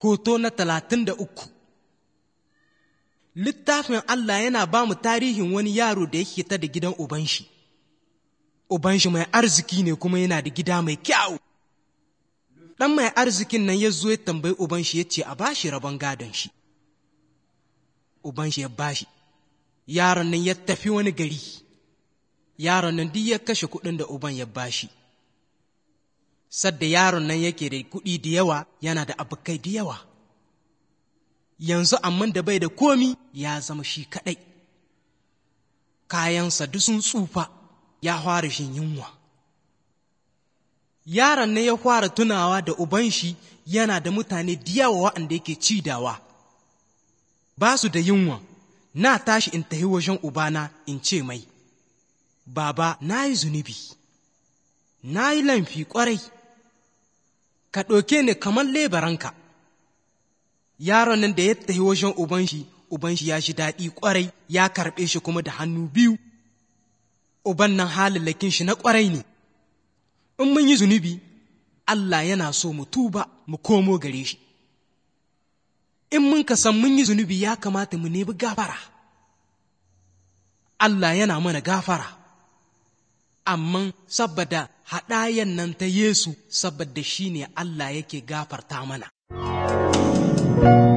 Hoto na talatin da uku Littafin Allah yana ba mu tarihin wani yaro da yake ta da gidan Ubanshi. Ubanshi mai arziki ne kuma yana da gida mai kyau. Ɗan mai arzikin nan ya zo ya tambayi Ubanshi ya ce a bashi rabon gadon shi. Ubanshi ya bashi. Yaron nan ya tafi wani gari. Yaron nan duk ya kashe kuɗin da Uban ya bashi. sadda yaron nan yake da kuɗi da yawa yana da abokai da yawa yanzu amma da bai da komi ya zama shi kaɗai kayansa duk sun tsufa ya fara shin yunwa yaron nan ya fara tunawa da uban shi yana da mutane da yawa waɗanda yake cidawa ba su da yunwa na tashi in tafi wajen ubana in ce mai baba na yi zunubi na yi laifi ƙwarai ka ɗauke ni kamar lebaranka yaron nan da ya tafi wajen uban shi uban shi ya shi daɗi ƙwarai ya karɓe shi kuma da hannu biyu uban nan halillakin shi na ƙwarai ne in mun yi zunubi Allah yana so mu tuba mu komo gare shi in mun ka san mun yi zunubi ya kamata mu nemi gafara Allah yana mana gafara amma saboda haɗayan nan ta Yesu saboda shi ne Allah yake gafarta mana.